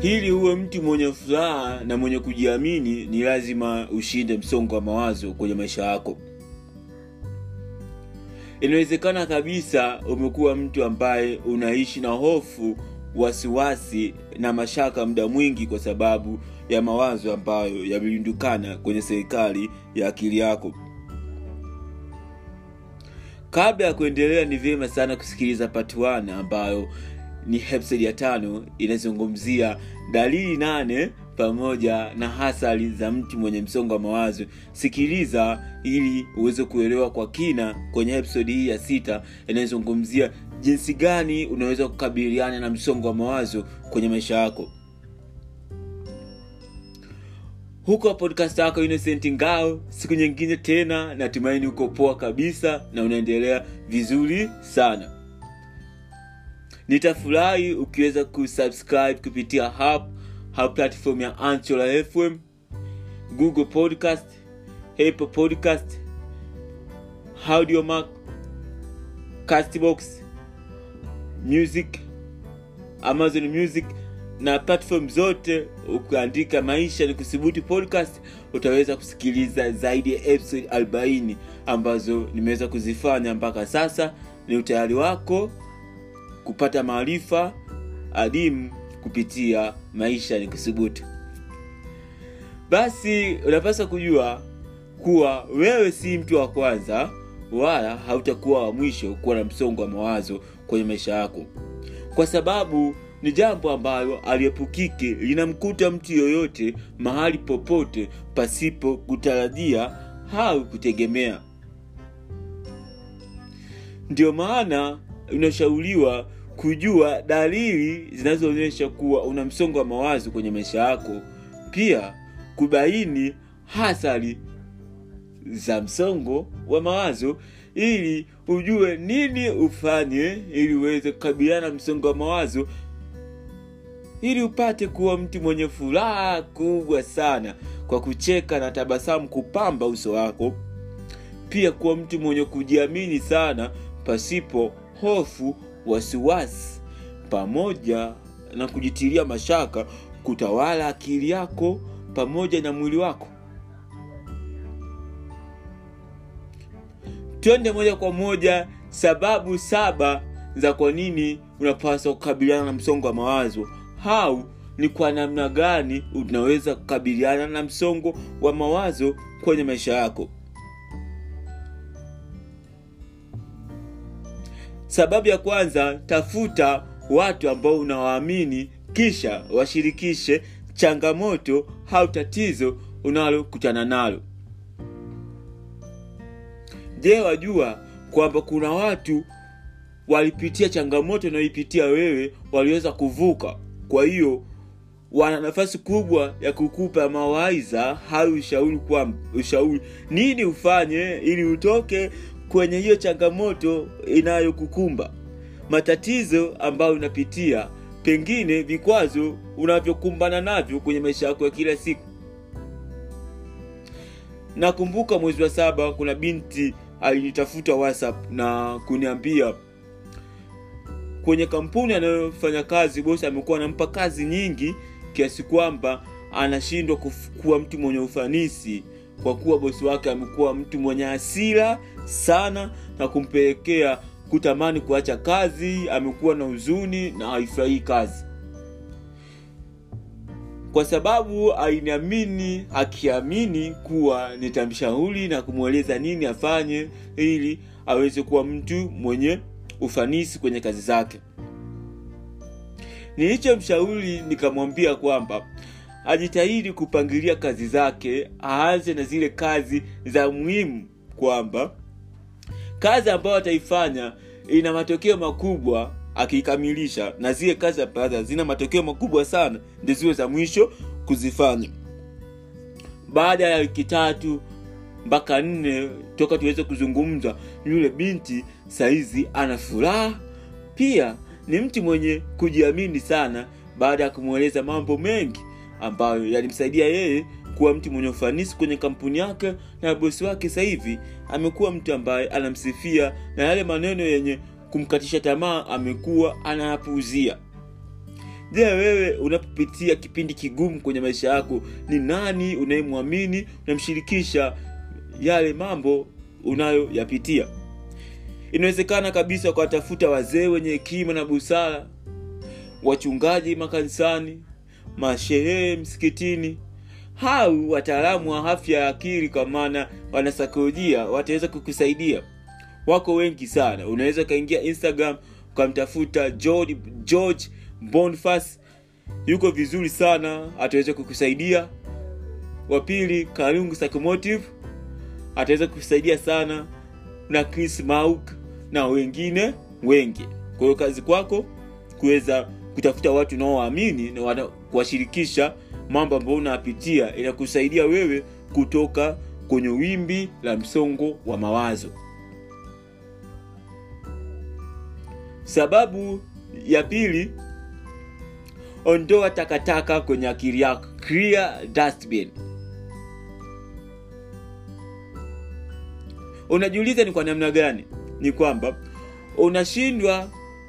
ili uwe mtu mwenye furaha na mwenye kujiamini ni lazima ushinde msongo wa mawazo kwenye maisha yako inawezekana kabisa umekuwa mtu ambaye unaishi na hofu wasiwasi na mashaka muda mwingi kwa sababu ya mawazo ambayo yamerundukana kwenye serikali ya akili yako kabla ya kuendelea ni vyema sana kusikiliza part 1 ambayo ni episode ya tano inazungumzia dalili nane pamoja na hasari za mtu mwenye msongo wa mawazo sikiliza ili uweze kuelewa kwa kina kwenye episode hii ya sita inayozungumzia jinsi gani unaweza kukabiliana na msongo wa mawazo kwenye maisha yako huko podcast yako innocent ngao siku nyingine tena natumaini uko poa kabisa na unaendelea vizuri sana nitafurahi ukiweza kusubscribe kupitia hub hub platform ya anchola fm google podcast apple podcast audiomark castbox music amazon music na platform zote ukiandika maisha ni kuthubutu podcast utaweza kusikiliza zaidi ya episode 40 ambazo nimeweza kuzifanya mpaka sasa ni utayari wako kupata maarifa adimu kupitia maisha ni kuthubutu basi unapaswa kujua kuwa wewe si mtu wa kwanza wala hautakuwa wa mwisho kuwa na msongo wa mawazo kwenye maisha yako kwa sababu ni jambo ambalo aliepukike linamkuta mtu yoyote mahali popote pasipo kutarajia au kutegemea ndio maana unashauriwa kujua dalili zinazoonyesha kuwa una msongo wa mawazo kwenye maisha yako pia kubaini hasari za msongo wa mawazo ili ujue nini ufanye ili uweze kukabiliana na msongo wa mawazo ili upate kuwa mtu mwenye furaha kubwa sana kwa kucheka na tabasamu kupamba uso wako pia kuwa mtu mwenye kujiamini sana pasipo hofu wasiwasi pamoja na kujitilia mashaka kutawala akili yako pamoja na mwili wako twende moja kwa moja sababu saba za kwa nini unapaswa kukabiliana na msongo wa mawazo au ni kwa namna gani unaweza kukabiliana na msongo wa mawazo kwenye maisha yako sababu ya kwanza tafuta watu ambao unawaamini kisha washirikishe changamoto au tatizo unalokutana nalo je wajua kwamba kuna watu walipitia changamoto unayoipitia wewe waliweza kuvuka kwa hiyo wana nafasi kubwa ya kukupa mawaidha au ushauri kwa ushauri nini ufanye ili utoke kwenye hiyo changamoto inayokukumba matatizo ambayo unapitia pengine vikwazo unavyokumbana navyo kwenye maisha yako ya kila siku nakumbuka mwezi wa saba kuna binti alinitafuta whatsapp na kuniambia kwenye kampuni anayofanya kazi bosi amekuwa anampa kazi nyingi kiasi kwamba anashindwa kuwa mtu mwenye ufanisi kwa kuwa bosi wake amekuwa mtu mwenye hasira sana na kumpelekea kutamani kuacha kazi amekuwa na huzuni na haifurahii kazi kwa sababu ainiamini akiamini kuwa nitamshauri na kumweleza nini afanye ili aweze kuwa mtu mwenye ufanisi kwenye kazi zake nilichomshauri nikamwambia kwamba ajitahidi kupangilia kazi zake aanze na zile kazi za muhimu kwamba kazi ambayo ataifanya ina matokeo makubwa akiikamilisha na zile kazi ambazo zina matokeo makubwa sana ndi ziwe za mwisho kuzifanya baada ya wiki tatu mpaka nne toka tuweze kuzungumza yule binti saizi ana furaha pia ni mtu mwenye kujiamini sana baada ya kumweleza mambo mengi ambayo yalimsaidia yeye kuwa mtu mwenye ufanisi kwenye kampuni yake na bosi wake sasa hivi amekuwa mtu ambaye anamsifia na yale maneno yenye kumkatisha tamaa amekuwa anayapuuzia je wewe unapopitia kipindi kigumu kwenye maisha yako ni nani unayemwamini unamshirikisha yale mambo unayoyapitia inawezekana kabisa ukawatafuta wazee wenye hekima na busara wachungaji makanisani masherehe msikitini au wataalamu wa afya ya akili kwa maana wanasaikolojia wataweza kukusaidia wako wengi sana unaweza ukaingia instagram ukamtafuta george, george bonfas yuko vizuri sana ataweza kukusaidia wa pili karungu psychomotive ataweza kukusaidia sana na chris mauk na wengine wengi kwa hiyo kazi kwako kuweza kutafuta watu unaowaamini na kuwashirikisha mambo ambayo unayapitia inakusaidia wewe kutoka kwenye wimbi la msongo wa mawazo sababu ya pili ondoa takataka kwenye akili yako clear dustbin unajiuliza ni kwa namna gani ni kwamba unashindwa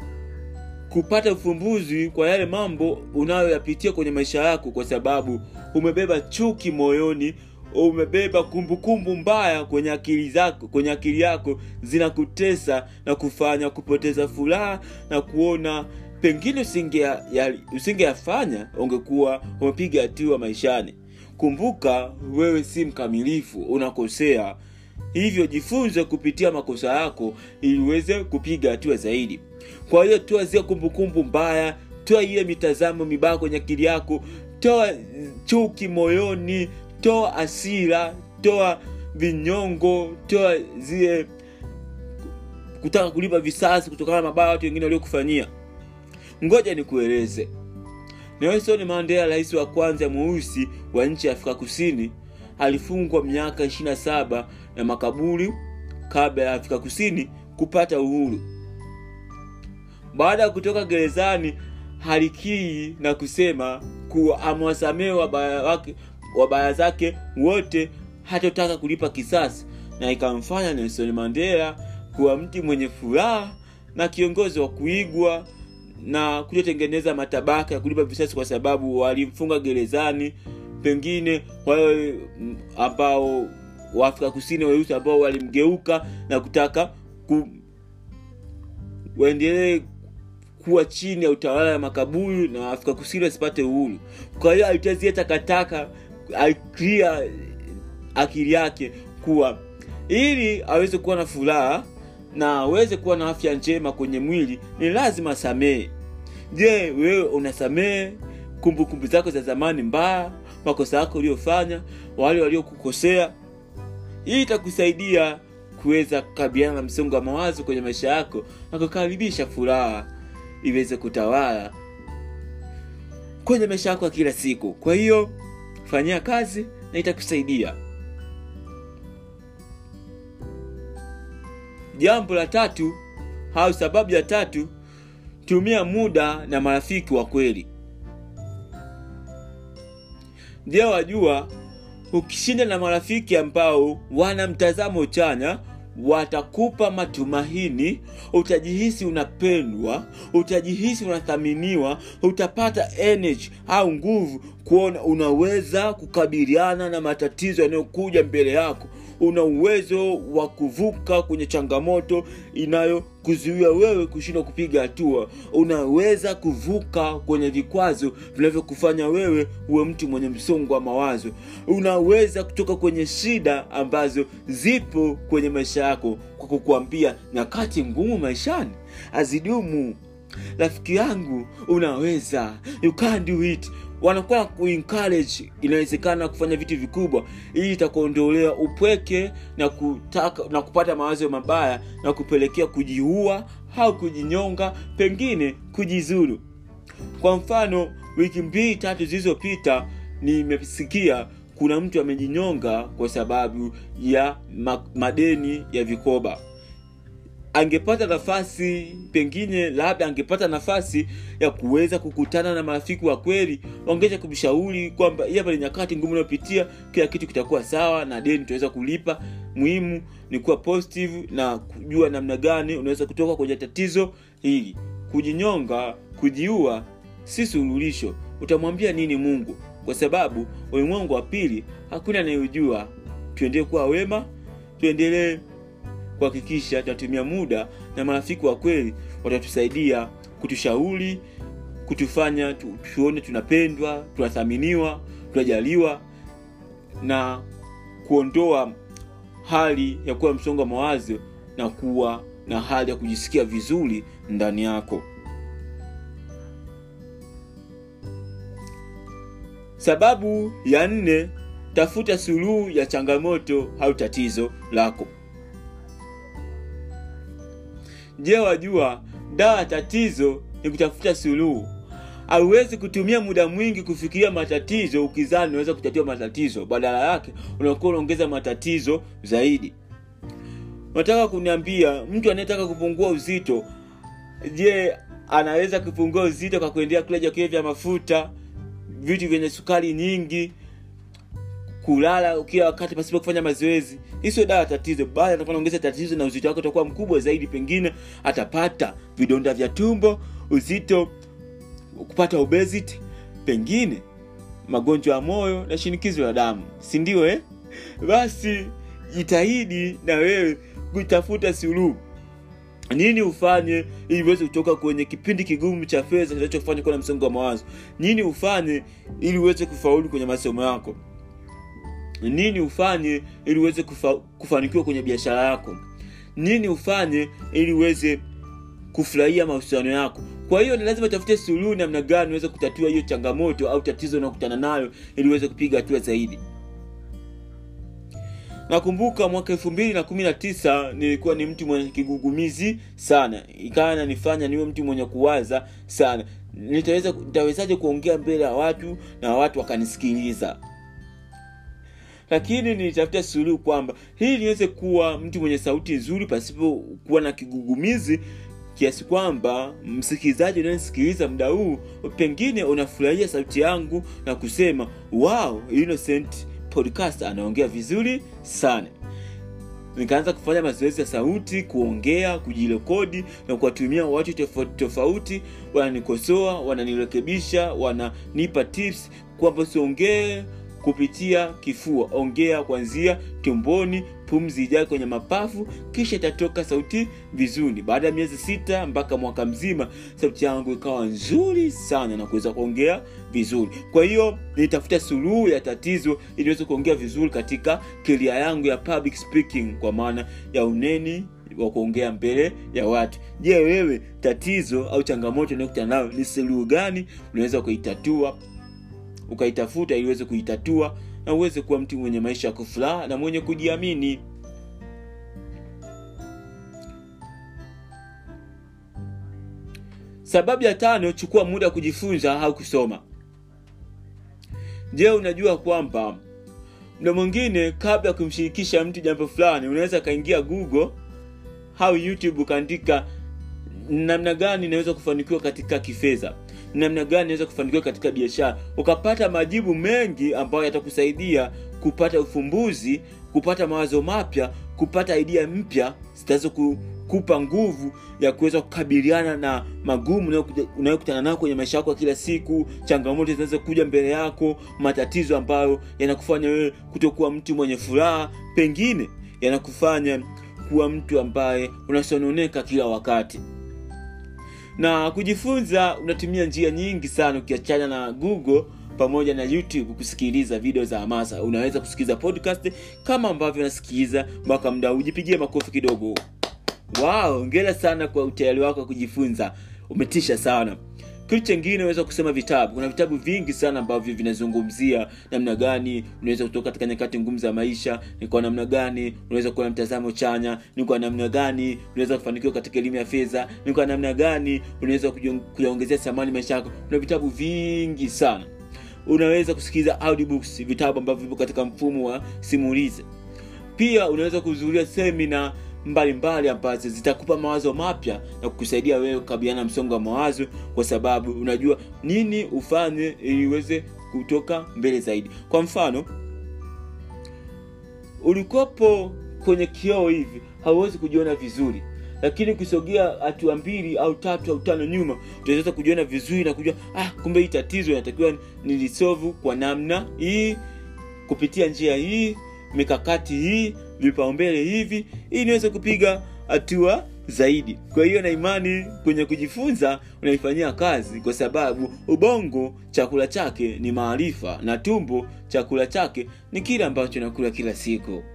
kupata ufumbuzi kwa yale mambo unayoyapitia kwenye maisha yako kwa sababu umebeba chuki moyoni umebeba kumbukumbu kumbu mbaya kwenye akili zako kwenye akili yako zinakutesa na kufanya kupoteza furaha na kuona pengine usingeyafanya ya, ungekuwa umepiga hatua maishani kumbuka wewe si mkamilifu unakosea hivyo jifunze kupitia makosa yako ili uweze kupiga hatua zaidi kwa hiyo toa zile kumbukumbu mbaya toa ile mitazamo mibaya kwenye akili yako toa chuki moyoni toa asira toa vinyongo toa zile kutaka kulipa visasi kutokana na mabaya watu wengine waliokufanyia ngoja nikueleze nelson mandela rais wa kwanza mweusi wa nchi ya afrika kusini alifungwa miaka 27 na makaburi kabla ya afrika kusini kupata uhuru baada ya kutoka gerezani halikii na kusema kuwa amewasamehe wabaya wake wabaya zake wote hatotaka kulipa kisasi na ikamfanya nelson mandela kuwa mtu mwenye furaha na kiongozi wa kuigwa na kutotengeneza matabaka ya kulipa visasi kwa sababu walimfunga gerezani pengine wale ambao waafrika kusini weusi ambao walimgeuka na kutaka ku, waendelee kuwa chini ya utawala wa makaburi na afrika kusini wasipate uhuru kwa hiyo alitazia takataka aliklia akili yake kuwa ili aweze kuwa na furaha na aweze kuwa na afya njema kwenye mwili ni lazima asamehe je wewe unasamehe kumbukumbu zako za zamani mbaya makosa yako uliyofanya wale waliokukosea hii itakusaidia kuweza kukabiliana na msongo wa mawazo kwenye maisha yako na kukaribisha furaha iweze kutawala kwenye maisha yako ya kila siku kwa hiyo fanyia kazi na itakusaidia jambo la tatu au sababu ya tatu tumia muda na marafiki wa kweli ndio wajua ukishinda na marafiki ambao wana mtazamo chanya watakupa matumaini utajihisi unapendwa utajihisi unathaminiwa utapata energy au nguvu kuona unaweza kukabiliana na matatizo yanayokuja mbele yako una uwezo wa kuvuka kwenye changamoto inayokuzuia wewe kushindwa kupiga hatua unaweza kuvuka kwenye vikwazo vinavyokufanya wewe uwe mtu mwenye msongo wa mawazo unaweza kutoka kwenye shida ambazo zipo kwenye maisha yako kwa kukuambia nyakati ngumu maishani azidumu rafiki yangu unaweza you can do it wanakuwa kuencourage inawezekana kufanya vitu vikubwa ili itakuondolea upweke na kutaka na kupata mawazo mabaya na kupelekea kujiua au kujinyonga pengine kujizuru kwa mfano wiki mbili tatu zilizopita nimesikia kuna mtu amejinyonga kwa sababu ya ma- madeni ya vikoba angepata nafasi pengine labda angepata nafasi ya kuweza kukutana na marafiki wa kweli wangeweza kumshauri kwamba hapa ni nyakati ngumu unayopitia kila kitu kitakuwa sawa na deni tutaweza kulipa muhimu ni kuwa positive na kujua namna gani unaweza kutoka kwenye tatizo hili kujinyonga kujiua si suluhisho utamwambia nini mungu kwa sababu ulimwengu wa pili hakuna anayejua tuendelee kuwa wema tuendelee kuhakikisha tunatumia muda na marafiki wa kweli watatusaidia kutushauri kutufanya tu, tuone tunapendwa tunathaminiwa tunajaliwa na kuondoa hali ya kuwa msongo wa mawazo na kuwa na hali ya kujisikia vizuri ndani yako sababu ya nne tafuta suluhu ya changamoto au tatizo lako je wajua dawa ya tatizo ni kutafuta suluhu hauwezi kutumia muda mwingi kufikiria matatizo ukizani unaweza kutatua matatizo badala yake unakuwa unaongeza matatizo zaidi unataka kuniambia mtu anayetaka kupungua uzito je anaweza kupungua uzito kwa kuendelea kula vyakula vya mafuta vitu vyenye sukari nyingi kulala kila wakati pasipo kufanya mazoezi hii sio dawa ya tatizo bali atakuwa naongeza tatizo na uzito wake utakuwa mkubwa zaidi pengine atapata vidonda vya tumbo uzito kupata obesity pengine magonjwa ya moyo na shinikizo la damu si ndio eh? basi jitahidi na wewe kutafuta suluhu nini ufanye ili uweze kutoka kwenye kipindi kigumu cha fedha kinachofanya kuwa na msongo wa mawazo nini ufanye ili uweze kufaulu kwenye masomo yako nini ufanye ili uweze kufa, kufanikiwa kwenye biashara yako nini ufanye ili uweze kufurahia mahusiano yako kwa hiyo ni lazima tafute suluhu namna gani uweze kutatua hiyo changamoto au tatizo unaokutana nayo ili uweze kupiga hatua zaidi nakumbuka mwaka elfu mbili na kumi na tisa nilikuwa ni mtu mwenye kigugumizi sana ikawa nanifanya niwe mtu mwenye kuwaza sana nitaweza nitawezaje kuongea mbele ya watu na watu wakanisikiliza lakini nilitafuta suluhu kwamba hii niweze kuwa mtu mwenye sauti nzuri pasipo kuwa na kigugumizi kiasi kwamba msikilizaji unayenisikiliza muda huu pengine unafurahia sauti yangu na kusema wow innocent podcast anaongea vizuri sana nikaanza kufanya mazoezi ya sauti kuongea kujirekodi na kuwatumia watu tofauti tofauti wananikosoa wananirekebisha wananipa tips kwamba siongee kupitia kifua ongea kuanzia tumboni pumzi ijae kwenye mapafu kisha itatoka sauti vizuri baada ya miezi sita mpaka mwaka mzima sauti yangu ikawa nzuri sana na kuweza kuongea vizuri kwa hiyo nitafuta suluhu ya tatizo ili niweze kuongea vizuri katika keria yangu ya public speaking kwa maana ya uneni wa kuongea mbele ya watu je wewe tatizo au changamoto unayokutana nayo ni suluhu gani unaweza kuitatua ukaitafuta ili uweze kuitatua na uweze kuwa mtu mwenye maisha ya kufuraha na mwenye kujiamini sababu ya tano chukua muda kujifunza au kusoma je unajua kwamba mda mwingine kabla ya kumshirikisha mtu jambo fulani unaweza kaingia google au youtube ukaandika namna gani inaweza kufanikiwa katika kifedha namna gani naweza kufanikiwa katika biashara ukapata majibu mengi ambayo yatakusaidia kupata ufumbuzi kupata mawazo mapya kupata idea mpya zitaweza kukupa nguvu ya kuweza kukabiliana na magumu unayokutana nayo kwenye maisha yako ya kila siku changamoto zinaweza kuja mbele yako matatizo ambayo yanakufanya wewe kutokuwa mtu mwenye furaha pengine yanakufanya kuwa mtu ambaye unasononeka kila wakati na kujifunza unatumia njia nyingi sana ukiachana na google pamoja na youtube kusikiliza video za hamasa unaweza kusikiliza podcast kama ambavyo unasikiliza mpaka mda ujipigie makofi kidogo wow ongera sana kwa utayari wako wa kujifunza umetisha sana kitu chengine unaweza kusema vitabu kuna vitabu vingi sana ambavyo vinazungumzia namna gani unaweza kutoka katika nyakati ngumu za maisha ni kwa namna gani unaweza kuwa na mtazamo chanya ni kwa namna gani unaweza kufanikiwa katika elimu ya fedha ni kwa namna gani unaweza kuyaongezea thamani maisha yako kuna vitabu vingi sana unaweza kusikiliza audiobooks vitabu ambavyo vipo katika mfumo wa simulizi pia unaweza kuhudhuria semina mbalimbali ambazo zitakupa mawazo mapya na kukusaidia wewe kukabiliana na msongo wa mawazo kwa sababu unajua nini ufanye ili uweze kutoka mbele zaidi kwa mfano ulikopo kwenye kioo hivi hauwezi kujiona vizuri lakini ukisogea hatua mbili au tatu au tano nyuma utaweza kujiona vizuri na kujua ah, kumbe hii tatizo inatakiwa nilisovu kwa namna hii kupitia njia hii mikakati hii vipaumbele hivi ili niweze kupiga hatua zaidi kwa hiyo na imani kwenye kujifunza unaifanyia kazi kwa sababu ubongo chakula chake ni maarifa na tumbo chakula chake ni kile ambacho nakula kila siku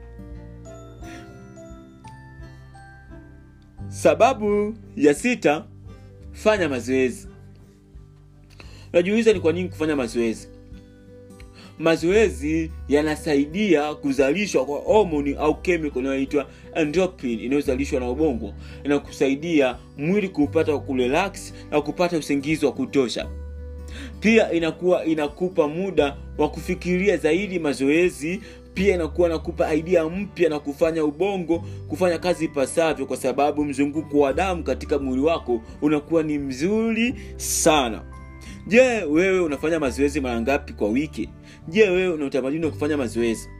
sababu ya sita fanya mazoezi unajiuliza ni kwa nini kufanya mazoezi mazoezi yanasaidia kuzalishwa kwa homoni au chemical inayoitwa endorphin inayozalishwa na ubongo inakusaidia mwili kupata kurelax na kupata usingizi wa kutosha pia inakuwa inakupa muda wa kufikiria zaidi mazoezi pia inakuwa nakupa idea mpya na kufanya ubongo kufanya kazi ipasavyo kwa sababu mzunguko wa damu katika mwili wako unakuwa ni mzuri sana je wewe unafanya mazoezi mara ngapi kwa wiki je wewe una utamaduni wa kufanya mazoezi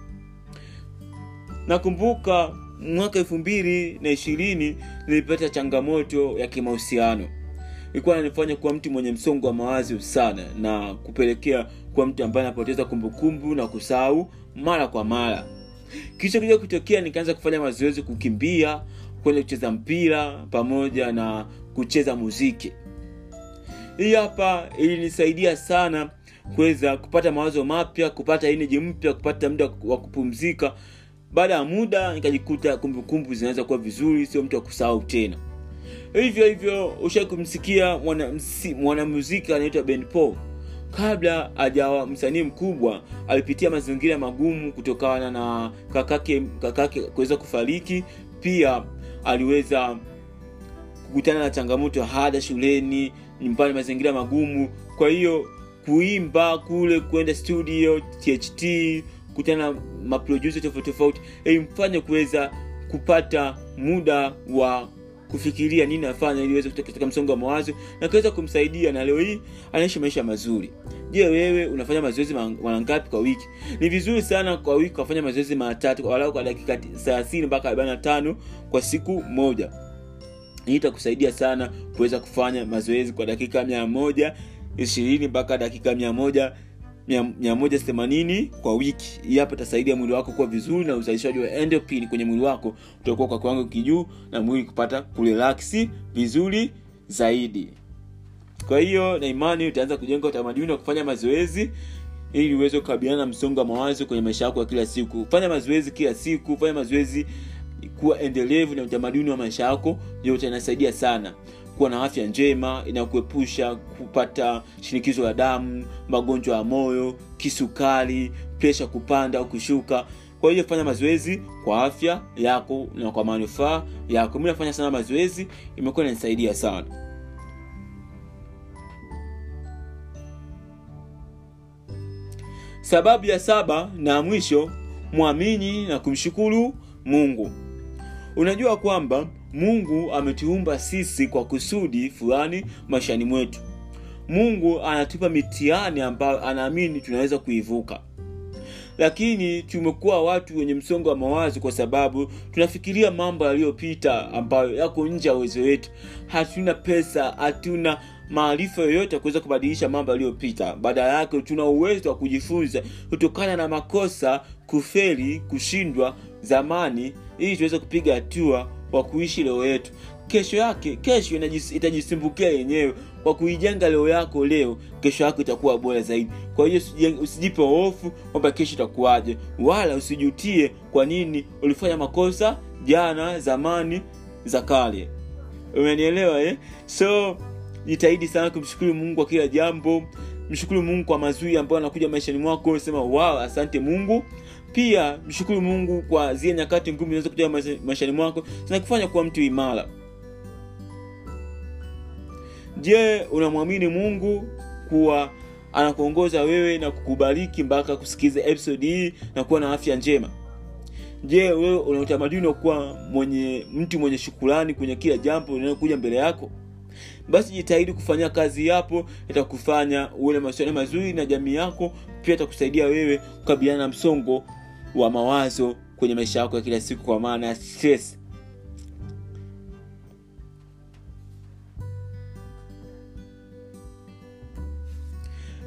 nakumbuka mwaka elfu mbili na ishirini nilipata changamoto ya kimahusiano ilikuwa nanifanya kuwa mtu mwenye msongo wa mawazo sana na kupelekea kuwa mtu ambaye anapoteza kumbukumbu na kusahau mara kwa mara kisha kuja kutokea nikaanza kufanya mazoezi kukimbia kwenda kucheza mpira pamoja na kucheza muziki hii hapa ilinisaidia sana kuweza kupata mawazo mapya kupata energy mpya kupata muda wa kupumzika baada ya muda nikajikuta kumbukumbu zinaweza kuwa vizuri sio mtu wa kusahau tena hivyo hivyo ushai kumsikia mwanamuziki anaitwa ben paul kabla ajawa msanii mkubwa alipitia mazingira magumu kutokana na kakake kakake kuweza kufariki pia aliweza kukutana na changamoto ya hada shuleni nyumbani mazingira magumu kwa hiyo kuimba kule kwenda studio tht kutana na maproducer tofauti tofauti ilimfanya kuweza kupata muda wa kufikiria nini afanya ili aweze kutoka katika msongo wa mawazo na kuweza kumsaidia na leo hii anaishi maisha mazuri je wewe unafanya mazoezi mara ngapi kwa wiki ni vizuri sana kwa wiki kufanya mazoezi mara tatu walau kwa dakika 30 mpaka 45 kwa siku moja hii itakusaidia sana kuweza kufanya mazoezi kwa dakika mia moja ishirini mpaka dakika mia moja mia moja themanini kwa wiki hii hapa itasaidia mwili wako kuwa vizuri na uzalishaji wa endorphin kwenye mwili wako utakuwa kwa kiwango kijuu na mwili kupata kurelaksi vizuri zaidi kwa hiyo na imani utaanza kujenga utamaduni wa kufanya mazoezi ili uweze kukabiliana na msongo wa mawazo kwenye maisha yako ya kila siku fanya mazoezi kila siku fanya mazoezi kuwa endelevu na utamaduni wa maisha yako yote inasaidia sana kuwa na afya njema inakuepusha kupata shinikizo la damu magonjwa ya moyo kisukari presha kupanda au kushuka kwa hiyo fanya mazoezi kwa afya yako na kwa manufaa yako mi nafanya sana mazoezi imekuwa inanisaidia sana sababu ya saba na mwisho mwamini na kumshukuru mungu unajua kwamba mungu ametuumba sisi kwa kusudi fulani maishani mwetu mungu anatupa mitihani ambayo anaamini tunaweza kuivuka lakini tumekuwa watu wenye msongo wa mawazo kwa sababu tunafikiria mambo yaliyopita ambayo yako nje ya uwezo wetu hatuna pesa hatuna maarifa yoyote ya kuweza kubadilisha mambo yaliyopita badala yake tuna uwezo wa kujifunza kutokana na makosa kufeli kushindwa zamani ili tuweze kupiga hatua wa kuishi leo yetu kesho yake kesho itajisimbukia yenyewe kwa kuijenga leo yako leo kesho yako itakuwa bora zaidi kwa hiyo usijipe hofu kwamba kesho itakuwaje wala usijutie kwa nini ulifanya makosa jana zamani za kale umenielewa eh? so jitahidi sana kumshukuru mungu kwa kila jambo mshukuru mungu kwa mazuri ambayo anakuja maishani mwako sema wow asante mungu pia mshukuru mungu kwa zile nyakati ngumu zinaweza kuja maishani mwako zinakufanya kuwa mtu imara je unamwamini mungu kuwa anakuongoza wewe na kukubariki mpaka kusikiza episode hii na kuwa na afya njema je wewe una utamaduni wa kuwa mwenye mtu mwenye shukurani kwenye kila jambo linalokuja mbele yako basi jitahidi kufanyia kazi yapo itakufanya uwe na mahusiano mazuri na jamii yako pia itakusaidia wewe kukabiliana na msongo wa mawazo kwenye maisha yako ya kila siku kwa maana ya stress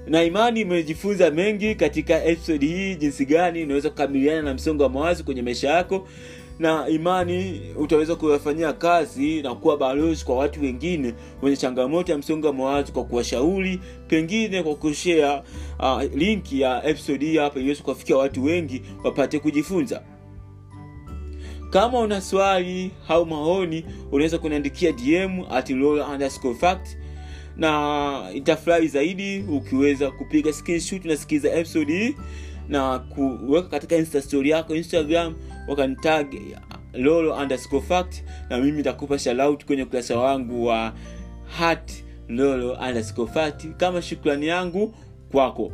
na imani imejifunza mengi katika episode hii jinsi gani unaweza kukabiliana na msongo wa mawazo kwenye maisha yako na imani utaweza kuyafanyia kazi na kuwa balozi kwa watu wengine wenye changamoto ya msongo wa mawazo kwa kuwashauri pengine kwa kushare uh, linki ya episode hii hapa iliweza kuwafikia watu wengi wapate kujifunza kama una swali au maoni unaweza kuniandikia dm at underscore fact na itafurahi zaidi ukiweza kupiga screenshot unasikiza episode hii na kuweka katika insta story yako instagram wakanitag lolo underscore fact na mimi nitakupa shoutout kwenye ukurasa wangu wa hat lolo underscore fact kama shukrani yangu kwako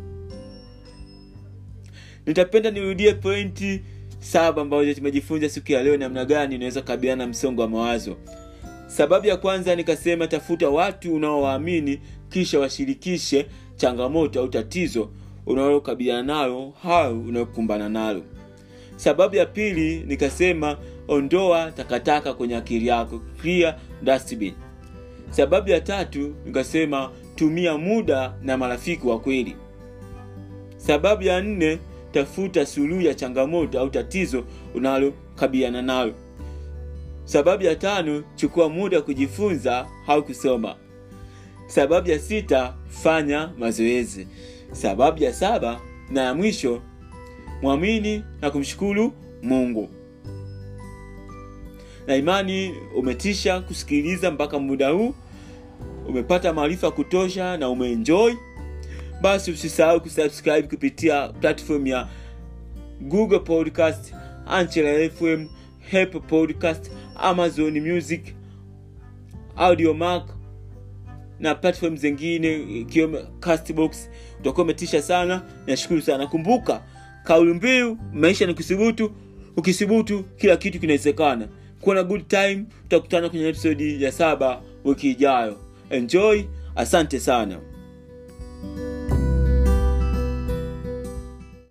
nitapenda nirudie pointi saba ambazo tumejifunza siku ya leo namna gani unaweza kukabiliana na msongo wa mawazo sababu ya kwanza nikasema tafuta watu unaowaamini kisha washirikishe changamoto au tatizo unalokabiliana nalo au unayokumbana nalo sababu ya pili nikasema ondoa takataka kwenye akili yako clear dustbin sababu ya tatu nikasema tumia muda na marafiki wa kweli sababu ya nne tafuta suluhu ya changamoto au tatizo unalokabiliana nalo sababu ya tano chukua muda kujifunza au kusoma sababu ya sita fanya mazoezi sababu ya saba na ya mwisho mwamini na kumshukuru mungu na imani umetisha kusikiliza mpaka muda huu umepata maarifa kutosha na umeenjoy basi usisahau kusubscribe kupitia platform ya google podcast anchela fm Apple podcast amazon music audiomark na platform zingine ikiwemo castbox utakuwa umetisha sana nashukuru sana kumbuka kauli mbiu maisha ni kusubutu ukisubutu kila kitu kinawezekana kuwa na good time tutakutana kwenye episodi ya saba wiki ijayo enjoy asante sana